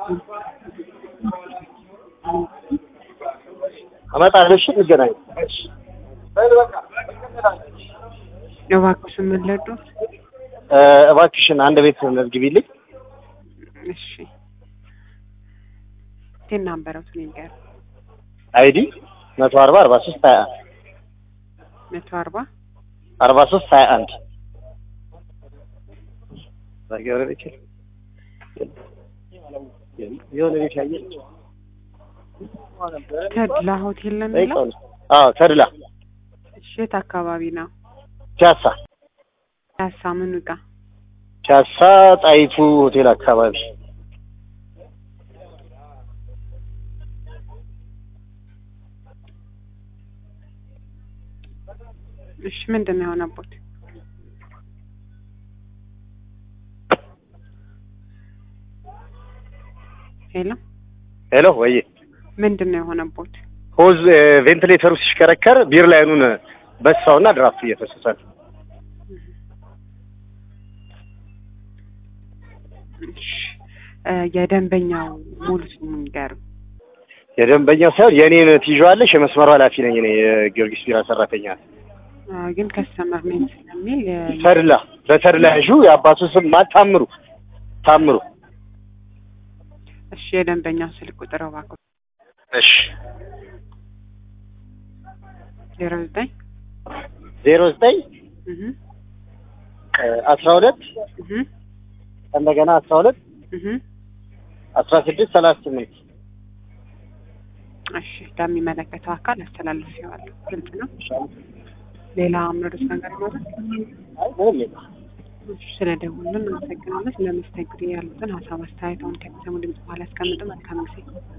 እመጣለሁ። እሺ እንገናኝ። እባክዎ ስምን ልርዳዎት? እ እባክሽን አንድ ቤት መዝግቢልኝ። እሺ ቴና አንበረቱ ንገር አይዲ መቶ አርባ አርባ ሶስት ሀያ አንድ መቶ አርባ አርባ ሶስት ሀያ አንድ የሆነ ቤት ያየች ተድላ ሆቴል ነው የሚለው? አዎ ተድላ እሺ የት አካባቢ ነው? ፒያሳ ፒያሳ ምኑ ጋ? ፒያሳ ጣይቱ ሆቴል አካባቢ እሺ ምንድን ነው የሆነቦት? ሄሎ ሄሎ ወይ ምንድን ነው የሆነቦት? ሆዝ ቬንቲሌተሩ ሲሽከረከር ቢር ላይኑን በሳውና ድራፍት እየፈሰሰ ነው። እሺ እ የደንበኛው ሙሉ ስም ንገሩኝ። የደንበኛው ሳይሆን የእኔን ትይዣዋለሽ። የመስመሩ ኃላፊ ነኝ እኔ የጊዮርጊስ ቢራ ሰራተኛ ነኝ። አ፣ ግን ከስተመር ነኝ ስለሚል የ- ተድላ በተድላ ያዡ የአባቱ ስም ማ ታምሩ ታምሩ። እሺ የደንበኛው ስልክ ቁጥር እባክዎ እሺ ዜሮ ዘጠኝ ዜሮ ዘጠኝ እህ አስራ ሁለት እህ እንደገና አስራ ሁለት እህ አስራ ስድስት ሰላሳ ስምንት እሺ ለሚመለከተው አካል አስተላልፌዋለሁ። ግልጽ ነው። ሌላ ምርስ ነገር ይኖራል? አይ ምንም የለም። እሺ ስለደወሉልን አመሰግናለሁ። ስለመስተንግዶ ያሉትን ሀሳብ አስተያየታውን ከሚሰሙ ድምጽ በኋላ ያስቀምጡ። መልካም ጊዜ